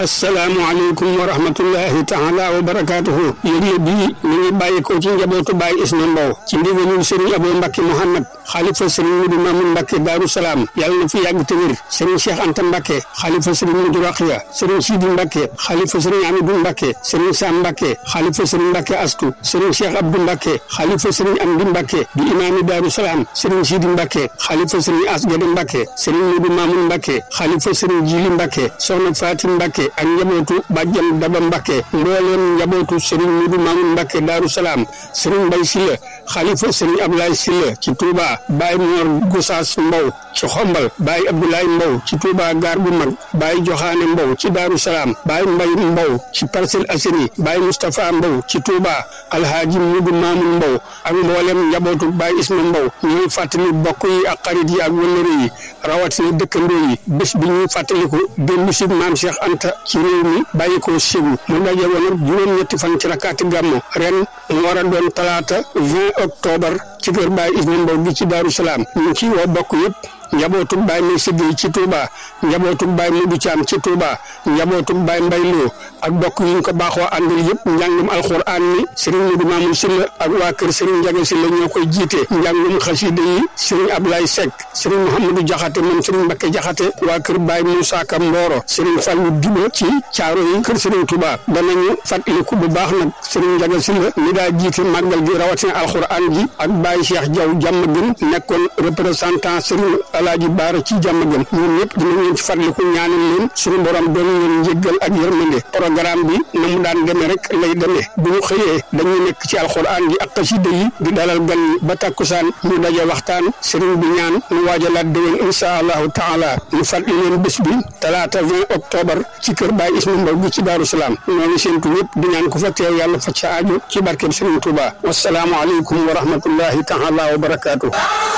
asalaamualeykum wa rahmatullahi taala wa barakaatuhu yëgle bii mi ngi bàyyi ko ci njabootu Baye Isma Mbow ci ndigalul Serigne Abo Mbacke Mouhamad xaalifa Serigne Mudu Mamun Mbacke Daaru Salaam yàlla na fi yàgg te wér Serigne Cheikh Anta Mbacke xaalifa Serigne Mudu Raxiya Serigne Sidi Mbacke xaalifa Serigne Amidou Mbacke Serigne Sam Mbacke xaalifa Serigne Mbacke Astu Serigne Cheikh Abdou Mbacke xaalifa Serigne Amdi Mbacke di imaami Daaru Salaam Serigne Sidi Mbacke xaalifa Serigne Asgade Mbacke Serigne Mudu Mamun Mbacke xaalifa Serigne Jili Mbacke soxna Fatim Mbacke ak njabootu bàjjan Daba Mbacke mbooleem njabootu Serigne Mudu Mamun Mbacke Daaru Salaam Serigne Mbay Silla xalifa Serigne Ablaye Silla ci Touba Baye Mor Gosaas Mbow ci Xombal Baye Abdoulaye Mbow ci Touba Gaar bu mag Baye Joxaane Mbow ci Daaru Salaam Baye Mbay Mbow ci Parcelles Assainies Baye Moustapha Mbow ci Touba Alhaaji Mudu Mamun Mbow ak mboolem njabootu Baye Isma Mbow ñuy fàttali bokk yi ak xarit yi ak wëllëre yi rawatina dëkkandoo yi bés bi ñuy fàttaliku démb si maam Cheikh Anta ci réew mi bàyyi ko Ségu mu daje woon ak juróom-ñetti fan ci rakkaati gàmmu ren mu war a doon talaata 20 octobre ci kër Baye Isma Mbow gi ci Daaru Salaam ñu ci woo bokk yëpp njabootug Baye May Siggi ci Touba njabootug Baye Mudu Caam ci Touba njabootug Baye Mbay Lo ak bokk yi ñu ko baaxoo àndal yëpp njàngum alxuraan mi Serigne Mudu Maamun Silla ak waa kër Serigne Njaga Silla ñoo koy jiite njàngum xasida yi Serigne Ablaye Seck Serigne Mouhamadou Jaxate moom Serigne Mbakke Jaxate waa kër Baye Moussa Ka Mboro Serigne Fallou Diba ci caaro yi kër Serigne Touba danañu fàttaliku bu baax nag Serigne Njaga Silla mi daa jiite màggal gi rawatina alxuraan ji ak Baye Cheikh Diaw jàmm gën nekkoon représentant Serigne Alaaji Baara ci jàmm gën ñun ñëpp dinañ leen ci fàttaliku ñaanal leen suñu borom doon leen njëggal ak yërmande programme bi na mu daan demee rek lay demee bu ñu xëyee dañuy nekk ci alxuraan gi ak xasida yi di dalal gan yi ba takkusaan ñu daje waxtaan sëriñ bi ñaan ñu waajalaat déwén insha allahu taala ñu fàttali leen bés bi talaata 20 octobre ci kër Baye Isma Mbow gi ci Daaru Salaam noonu séentu ñëpp di ñaan ku fa teew yàlla fa ca aajo ci barkeb Sëriñ Tuuba wasalaamu aleykum wa rahmatullahi taala wa barakaatu